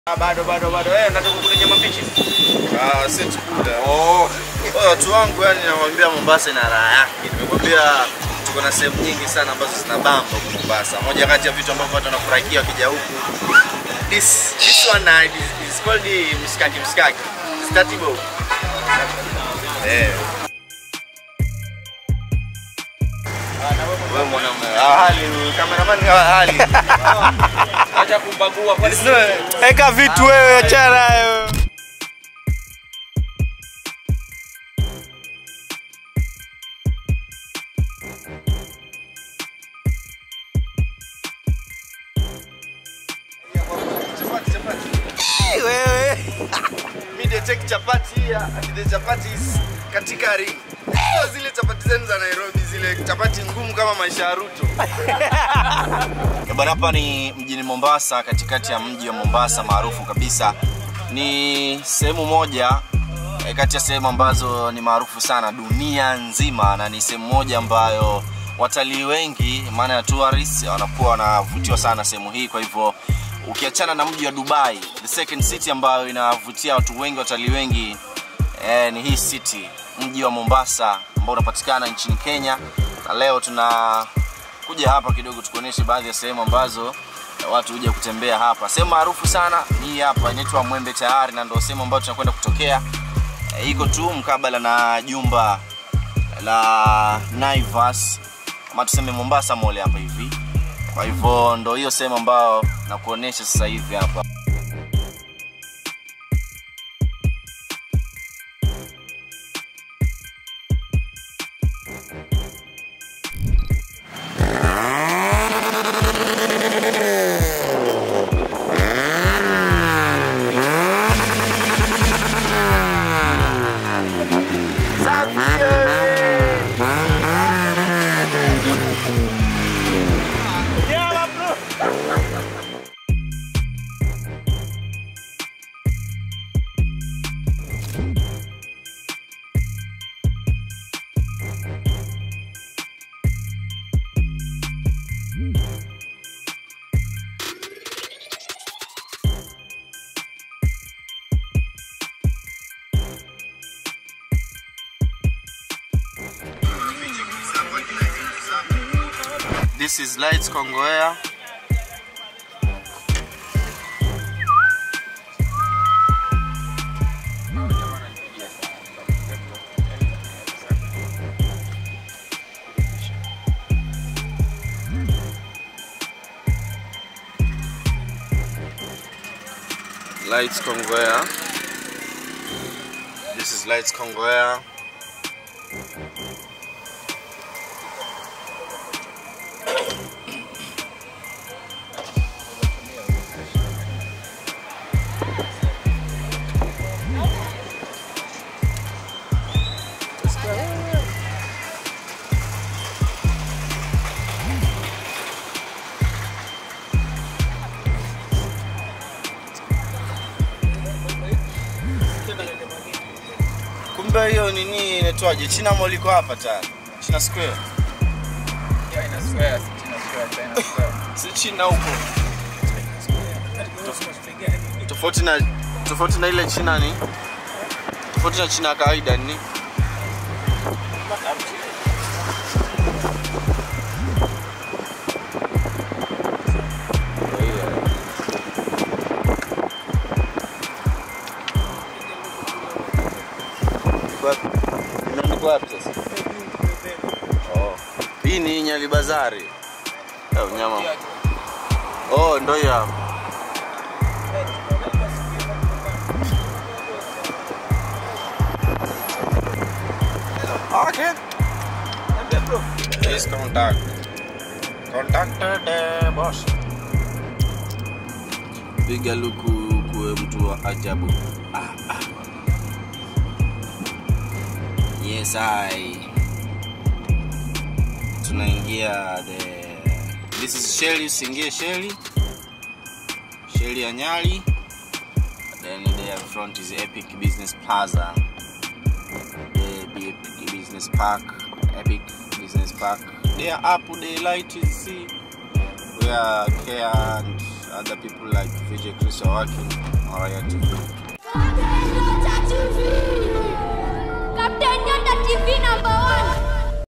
Ah, bado bado bado. Eh, nataka kula nyama mbichi. Ah, si tukula. Oh. Wewe watu wangu yani nakwambia Mombasa ina raha yake. Nimekwambia tuko na sehemu nyingi sana ambazo zina bamba huko Mombasa. Moja kati ya vitu ambavyo watu wanafurahikia wakija huku. This this one uh, is, is called the mskaki mskaki. Statibo. Eh. Wewe mwanamume. Ah, hali cameraman ah, hali. Acha kumbagua kwani Eka vitu wewe, achana nayo. Chapati chapati. Wewe. Mi they take chapati here and the chapati is katika ring. Sio zile chapati zenu za Nairobi, zile chapati ngumu kama maisha ya Ruto. Bwana, hapa ni mjini Mombasa, katikati ya mji wa Mombasa maarufu kabisa. Ni sehemu moja eh, kati ya sehemu ambazo ni maarufu sana dunia nzima, na ni sehemu moja ambayo watalii wengi, maana ya tourists, wanakuwa wanavutiwa sana sehemu hii. Kwa hivyo ukiachana na mji wa Dubai, the second city ambayo inavutia watu wengi, watalii wengi eh, ni hii city, mji wa Mombasa ambao unapatikana nchini Kenya, na leo tuna kuja hapa kidogo tukuonyeshe baadhi ya sehemu ambazo watu huja kutembea hapa. Sehemu maarufu sana ni hii hapa inaitwa Mwembe Tayari, na ndio sehemu ambayo tunakwenda kutokea. E, iko tu mkabala na jumba la Naivas ama tuseme Mombasa Mall hapa hivi. Kwa hivyo ndo hiyo sehemu ambayo nakuonyesha sasa hivi hapa. This is Lights Kongowea. Lights Kongowea. This is Lights Kongowea. Kumbe hiyo nini inaitwaje? China Mall iko hapa tayari. China Square. Si China huko. Tof- Tofauti na tofauti na ile China ni tofauti na China ya kawaida ni Imeandikwa wapi sasa? Oh. Hii ni Nyali Bazari. Eh, nyama. Oh, ndo hiyo hapo. Okay. Please contact. Contacted uh, boss. Piga luku kuwe mtu wa ajabu. Ah, ah. Yes, I. Tunaingia the This is Shelly, usiingie Shelly. Shelly ya Nyali. Then there in front is Epic Business Plaza. The Epic Business Park, Epic Business Park. There up the light is see where care and other people like VJ Chris are working Maraya TV